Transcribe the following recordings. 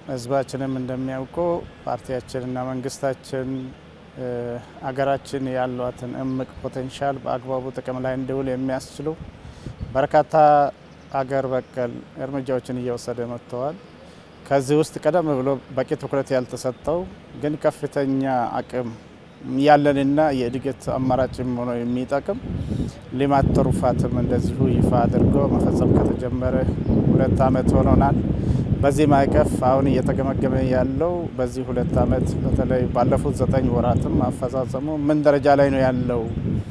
ህዝባችንም እንደሚያውቀው ፓርቲያችንና መንግስታችን አገራችን ያሏትን እምቅ ፖቴንሻል በአግባቡ ጥቅም ላይ እንዲውል የሚያስችሉ በርካታ አገር በቀል እርምጃዎችን እየወሰደ መጥተዋል። ከዚህ ውስጥ ቀደም ብሎ በቂ ትኩረት ያልተሰጠው ግን ከፍተኛ አቅም ያለንና የእድገት አማራጭም ሆኖ የሚጠቅም ልማት ትሩፋትም እንደዚሁ ይፋ አድርጎ መፈጸም ከተጀመረ ሁለት ዓመት ሆኖናል። በዚህ ማዕቀፍ አሁን እየተገመገመ ያለው በዚህ ሁለት ዓመት በተለይ ባለፉት ዘጠኝ ወራትም አፈጻጸሙ ምን ደረጃ ላይ ነው ያለው?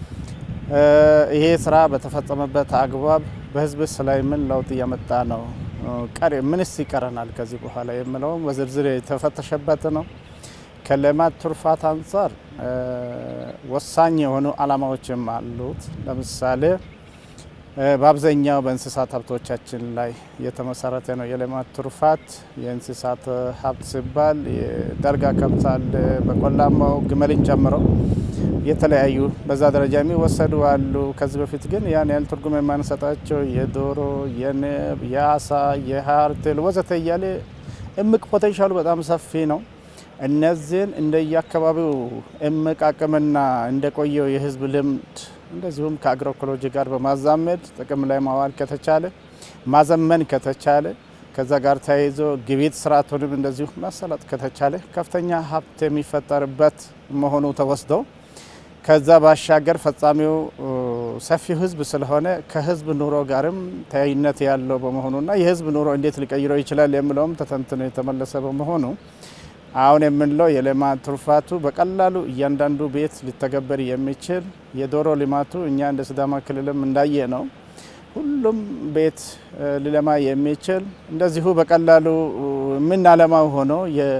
ይሄ ስራ በተፈጸመበት አግባብ በህዝብስ ላይ ምን ለውጥ እያመጣ ነው? ቀሪ ምንስ ይቀረናል ከዚህ በኋላ የምለውም በዝርዝር የተፈተሸበት ነው። ከልማት ትሩፋት አንጻር ወሳኝ የሆኑ ዓላማዎችም አሉት። ለምሳሌ በአብዛኛው በእንስሳት ሀብቶቻችን ላይ የተመሰረተ ነው የልማት ትሩፋት። የእንስሳት ሀብት ሲባል የዳልጋ ከብት አለ፣ በቆላማው ግመልን ጨምሮ የተለያዩ በዛ ደረጃ የሚወሰዱ አሉ። ከዚህ በፊት ግን ያን ያህል ትርጉም የማንሰጣቸው የዶሮ፣ የንብ፣ የአሳ፣ የሀርትል ወዘተ እያለ እምቅ ፖቴንሻሉ በጣም ሰፊ ነው። እነዚህን እንደየአካባቢው እምቅ አቅምና እንደቆየው የህዝብ ልምድ እንደዚሁም ከአግሮኢኮሎጂ ጋር በማዛመድ ጥቅም ላይ ማዋል ከተቻለ ማዘመን ከተቻለ ከዛ ጋር ተያይዞ ግብይት ስርዓቱንም እንደዚሁ ማሰላጥ ከተቻለ ከፍተኛ ሀብት የሚፈጠርበት መሆኑ ተወስደው ከዛ ባሻገር ፈጻሚው ሰፊው ህዝብ ስለሆነ ከህዝብ ኑሮ ጋርም ተያይነት ያለው በመሆኑና የህዝብ ኑሮ እንዴት ሊቀይረው ይችላል የሚለውም ተተንትኖ የተመለሰ በመሆኑ አሁን የምንለው የልማት ትሩፋቱ በቀላሉ እያንዳንዱ ቤት ሊተገበር የሚችል የዶሮ ልማቱ እኛ እንደ ሲዳማ ክልልም እንዳየ ነው። ሁሉም ቤት ሊለማ የሚችል እንደዚሁ በቀላሉ የምናለማው ሆኖ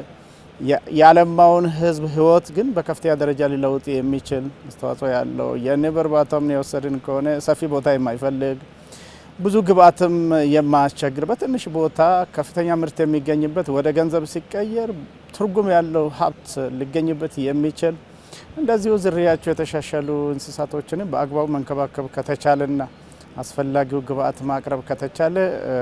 የአለማውን ህዝብ ህይወት ግን በከፍተኛ ደረጃ ሊለውጥ የሚችል አስተዋጽኦ ያለው የንብ እርባታም የወሰድን ከሆነ ሰፊ ቦታ የማይፈልግ ብዙ ግብአትም የማያስቸግር በትንሽ ቦታ ከፍተኛ ምርት የሚገኝበት ወደ ገንዘብ ሲቀየር ትርጉም ያለው ሀብት ሊገኝበት የሚችል እንደዚሁ ዝርያቸው የተሻሻሉ እንስሳቶችንም በአግባቡ መንከባከብ ከተቻለና አስፈላጊው ግብአት ማቅረብ ከተቻለ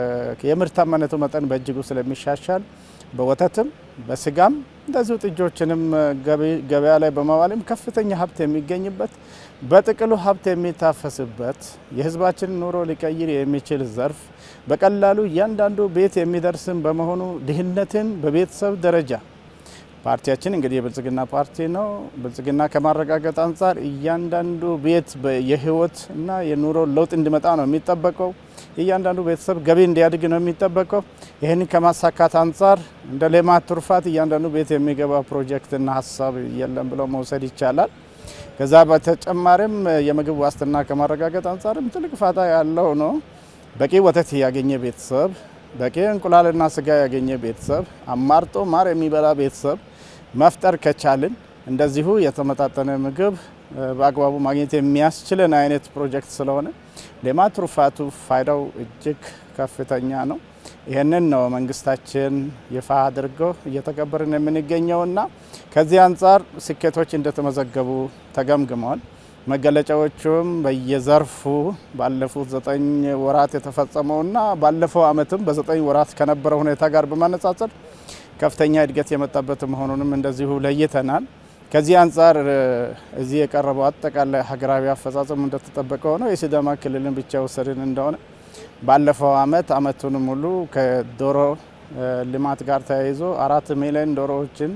የምርታማነቱ መጠን በእጅጉ ስለሚሻሻል በወተትም በስጋም እንደዚሁ ጥጆችንም ገበያ ላይ በማዋልም ከፍተኛ ሀብት የሚገኝበት በጥቅሉ ሀብት የሚታፈስበት የህዝባችን ኑሮ ሊቀይር የሚችል ዘርፍ በቀላሉ እያንዳንዱ ቤት የሚደርስም በመሆኑ ድህነትን በቤተሰብ ደረጃ ፓርቲያችን እንግዲህ የብልጽግና ፓርቲ ነው። ብልጽግና ከማረጋገጥ አንጻር እያንዳንዱ ቤት የህይወት እና የኑሮ ለውጥ እንዲመጣ ነው የሚጠበቀው። እያንዳንዱ ቤተሰብ ገቢ እንዲያድግ ነው የሚጠበቀው። ይህንን ከማሳካት አንጻር እንደ ልማት ትሩፋት እያንዳንዱ ቤት የሚገባ ፕሮጀክትና ሀሳብ የለም ብለው መውሰድ ይቻላል። ከዛ በተጨማሪም የምግብ ዋስትና ከማረጋገጥ አንጻርም ትልቅ ፋታ ያለው ነው። በቂ ወተት ያገኘ ቤተሰብ፣ በቂ እንቁላልና ስጋ ያገኘ ቤተሰብ፣ አማርጦ ማር የሚበላ ቤተሰብ መፍጠር ከቻልን እንደዚሁ የተመጣጠነ ምግብ በአግባቡ ማግኘት የሚያስችልን አይነት ፕሮጀክት ስለሆነ ልማት ትሩፋቱ ፋይዳው እጅግ ከፍተኛ ነው። ይህንን ነው መንግስታችን ይፋ አድርጎ እየተቀበርን የምንገኘውና ከዚህ አንጻር ስኬቶች እንደተመዘገቡ ተገምግመዋል። መገለጫዎቹም በየዘርፉ ባለፉት ዘጠኝ ወራት የተፈጸመውና ባለፈው ዓመትም በዘጠኝ ወራት ከነበረ ሁኔታ ጋር በማነጻጸር ከፍተኛ እድገት የመጣበት መሆኑንም እንደዚሁ ለይተናል። ከዚህ አንጻር እዚህ የቀረበው አጠቃላይ ሀገራዊ አፈጻጸም እንደተጠበቀ ሆነው የሲዳማ ክልልን ብቻ ወሰድን እንደሆነ ባለፈው ዓመት ዓመቱን ሙሉ ከዶሮ ልማት ጋር ተያይዞ አራት ሚሊዮን ዶሮዎችን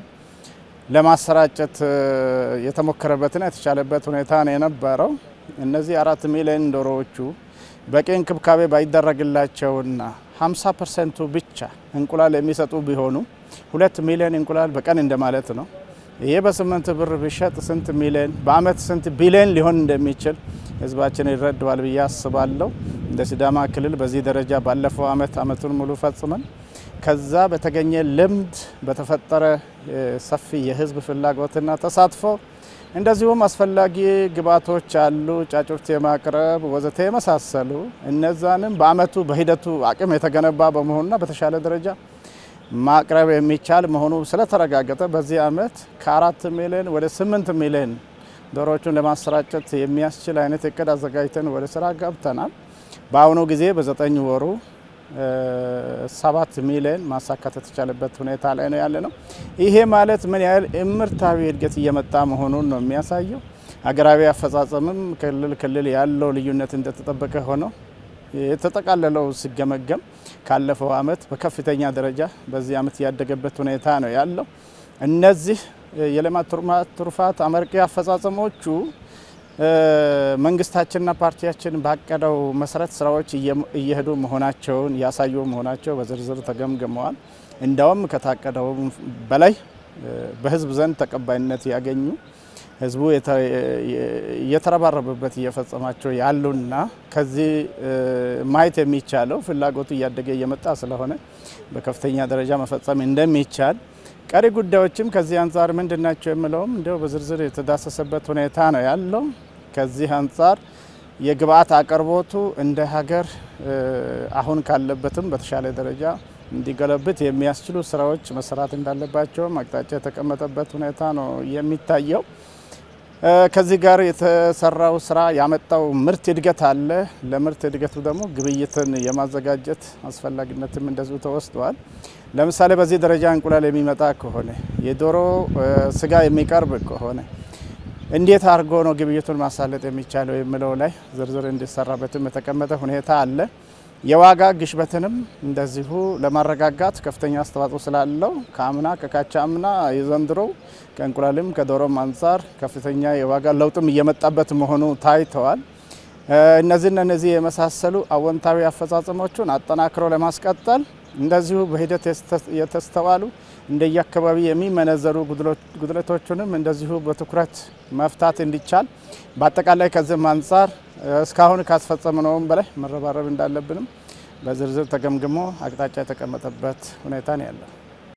ለማሰራጨት የተሞከረበትና የተቻለበት ሁኔታ ነው የነበረው። እነዚህ አራት ሚሊዮን ዶሮዎቹ በቂ እንክብካቤ ባይደረግላቸውና 50 ፐርሰንቱ ብቻ እንቁላል የሚሰጡ ቢሆኑ ሁለት ሚሊዮን እንቁላል በቀን እንደማለት ነው። ይሄ በስምንት ብር ቢሸጥ ስንት ሚሊዮን በአመት ስንት ቢሊዮን ሊሆን እንደሚችል ህዝባችን ይረዳዋል ብዬ አስባለሁ። እንደ ሲዳማ ክልል በዚህ ደረጃ ባለፈው አመት አመቱን ሙሉ ፈጽመን ከዛ በተገኘ ልምድ በተፈጠረ ሰፊ የህዝብ ፍላጎትና ተሳትፎ እንደዚሁም አስፈላጊ ግብዓቶች አሉ፣ ጫጩርት የማቅረብ ወዘተ የመሳሰሉ እነዛንም በአመቱ በሂደቱ አቅም የተገነባ በመሆኑና በተሻለ ደረጃ ማቅረብ የሚቻል መሆኑ ስለተረጋገጠ በዚህ አመት ከአራት ሚሊዮን ወደ ስምንት ሚሊዮን ዶሮዎቹን ለማሰራጨት የሚያስችል አይነት እቅድ አዘጋጅተን ወደ ስራ ገብተናል። በአሁኑ ጊዜ በዘጠኝ ወሩ ሰባት ሚሊዮን ማሳካት የተቻለበት ሁኔታ ላይ ነው ያለ ነው። ይሄ ማለት ምን ያህል እምርታዊ እድገት እየመጣ መሆኑን ነው የሚያሳየው። ሀገራዊ አፈጻጸምም ክልል ክልል ያለው ልዩነት እንደተጠበቀ ሆነው የተጠቃለለው ሲገመገም ካለፈው አመት በከፍተኛ ደረጃ በዚህ አመት ያደገበት ሁኔታ ነው ያለው። እነዚህ የልማት ትሩፋት አመርቂ አፈጻጸሞቹ መንግስታችንና ፓርቲያችን ባቀደው መሰረት ስራዎች እየሄዱ መሆናቸውን ያሳዩ መሆናቸው በዝርዝር ተገምግመዋል። እንደውም ከታቀደው በላይ በህዝብ ዘንድ ተቀባይነት ያገኙ ህዝቡ እየተረባረበበት እየፈጸማቸው ያሉና ከዚህ ማየት የሚቻለው ፍላጎቱ እያደገ እየመጣ ስለሆነ በከፍተኛ ደረጃ መፈጸም እንደሚቻል ቀሪ ጉዳዮችም ከዚህ አንጻር ምንድን ናቸው የምለውም እንዲያው በዝርዝር የተዳሰሰበት ሁኔታ ነው ያለው። ከዚህ አንጻር የግብአት አቅርቦቱ እንደ ሀገር አሁን ካለበትም በተሻለ ደረጃ እንዲገለብት የሚያስችሉ ስራዎች መሰራት እንዳለባቸውም አቅጣጫ የተቀመጠበት ሁኔታ ነው የሚታየው። ከዚህ ጋር የተሰራው ስራ ያመጣው ምርት እድገት አለ። ለምርት እድገቱ ደግሞ ግብይትን የማዘጋጀት አስፈላጊነትም እንደዚሁ ተወስደዋል። ለምሳሌ በዚህ ደረጃ እንቁላል የሚመጣ ከሆነ የዶሮ ስጋ የሚቀርብ ከሆነ እንዴት አድርጎ ነው ግብይቱን ማሳለጥ የሚቻለው የሚለው ላይ ዝርዝር እንዲሰራበትም የተቀመጠ ሁኔታ አለ። የዋጋ ግሽበትንም እንደዚሁ ለማረጋጋት ከፍተኛ አስተዋጽኦ ስላለው ከአምና ከካቻ አምና የዘንድሮው ከእንቁላልም ከዶሮም አንጻር ከፍተኛ የዋጋ ለውጥም እየመጣበት መሆኑ ታይተዋል። እነዚህና እነዚህ የመሳሰሉ አወንታዊ አፈጻጸሞቹን አጠናክሮ ለማስቀጠል እንደዚሁ በሂደት የተስተዋሉ እንደየአካባቢ የሚመነዘሩ ጉድለቶቹንም እንደዚሁ በትኩረት መፍታት እንዲቻል በአጠቃላይ ከዚህም አንጻር እስካሁን ካስፈጸምነውም በላይ መረባረብ እንዳለብንም በዝርዝር ተገምግሞ አቅጣጫ የተቀመጠበት ሁኔታ ነው ያለው።